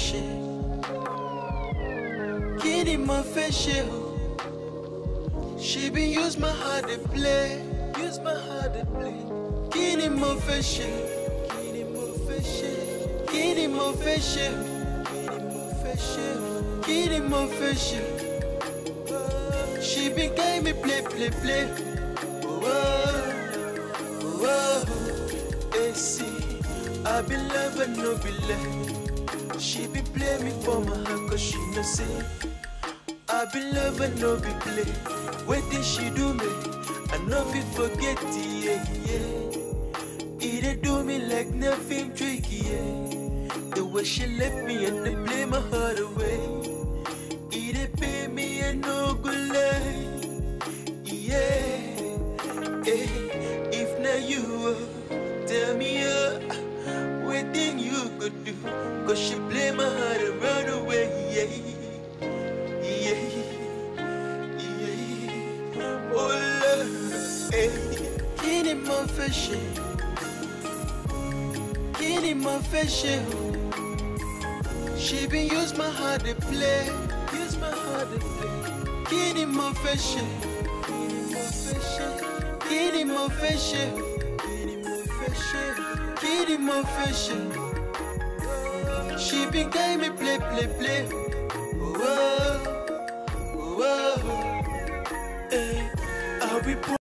ṣe kí ni mo fẹ́ ṣe o she been use my heart dey play use my heart dey play kí ni mo fẹ́ ṣe kí ni mo fẹ́ ṣe kí ni mo fẹ́ ṣe kí ni mo fẹ́ ṣe kí ni mo fẹ́ ṣe she been get me play play play. Oh, oh, oh. Hey, see, I be love and no be love. She be play me for my heart cause she no say I be love and no be play What did she do me? I know fi forget it, yeah, yeah It dey do me like nothing tricky, yeah The way she left me and they play my heart away It dey pay me and no good lie Yeah, eh, if not you, uh, tell me uh, what thing you could do Cause she play my heart and run away, yeah Yeah, yeah Oh Lord, eh Kí ni mo fẹ́ ṣe? Kí ni mo fẹ́ ṣe o? She been use my heart to play Use my heart to play Kí ni mo fẹ́ ṣe? Kí ni mo fẹ́ ṣe? Kí ni mo fẹ́ ṣe? Kí ni mo fẹ́ ṣe? She been get me play play play Oh, oh, oh, oh. Eh, I be